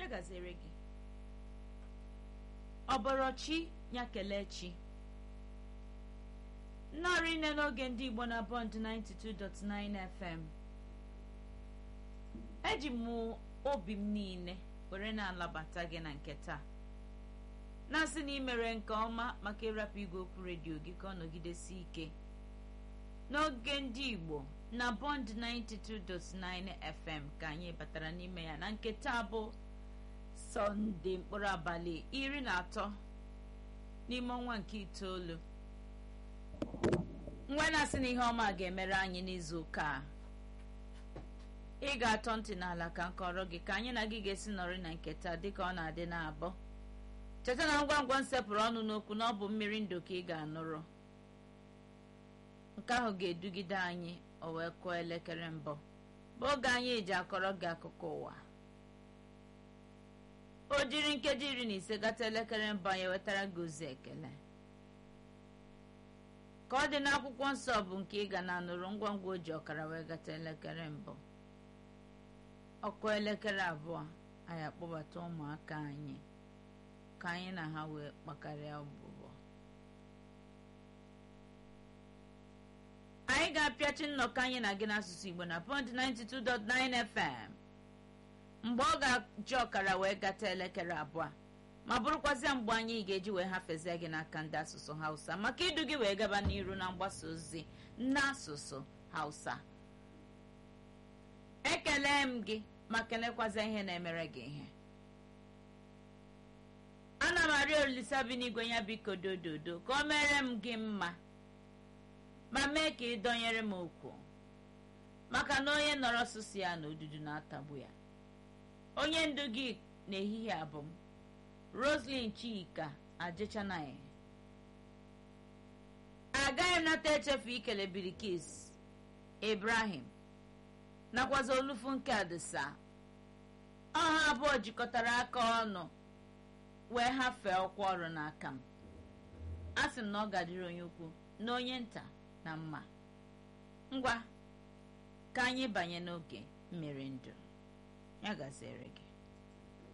ya gaziere gị ọbọrọchi ya kelee chi nnọrọ ine n'oge ndị igbo na bọnd 92.9 fm eji m obi m niile were na-alabata gị na nke taa na-asị na imere nke ọma maka ịrapụ igwe okwu redio gị ka ọ nọgidesi ike n'oge ndị igbo na bọnd 92.9 fm ka anyị batara n'ime ya na nke taa bụ sọnde mkpụrụ abalị iri na atọ n'ime ọnwa nke itoolu nwa na-asị na ihe ọma ga-emere anyị n'izu ụka a ị ga-atọ ntị n'ala ka nkọrọ gị ka anyị na gị ga-esi nọrị na nke taa dịka ọ na-adị na-abọ cheta na ngwa ngwa nsepụrụ ọnụ n'okwu na ọ bụ mmiri ndụ ka ị ga-anụrụ nke ahụ ga-edugide anyị o wee kụọ elekere mbụ bụ oge anyị ji akọrọ gị akụkọ ụwa o jiri nkeji iri na ise gata elekere mbụ anyị wetara gị ozi ekele ka ọ dị n'akwụkwọ nsọ bụ nke ị ga na-anụrụ ngwa ngwa o ji ọkara wee gata elekere mbụ ọkụ elekere abụọ anyị akpọbata ụmụaka anyị ka anyị na ha wee kpakarịa ọbụbọ anyị ga-apịachi nnọkọ anyị na gị n'asụsụ igbo na pọnt 92.9 fm mgbe ọ ga-ji ọkara wee gata elekere abụọ ma bụrụkwazịa mgbe anyị ga-eji wee hafezie gị n'aka ndị asụsụ hausa maka idu gị wee gaba n'iru na mgbasa ozi n'asụsụ hausa ekele m gị ma kelekwazịa ihe na-emere gị ihe ana m arịọ olisa bi n'igwe ya biko dododo ka o mere m gị mma ma mee ka ị dọnyere m okwu maka na onye nọrọ sụsụ ya na odudu na-atagbu ya onye ndu gị n'ehihie abụ m roslyn chika ajechanaghị agaghị m nata echefu ikele birikis ibrahim nakwazi olufu nke adịsa ọha abụọ jikọtara aka ọnụ wee hafee ọkwa ọrụ n'aka m a sị m na ọ gadịrị onye ukwu na onye nta na mma ngwa ka anyị banye n'oge mmiri ndụ ya gaziere gị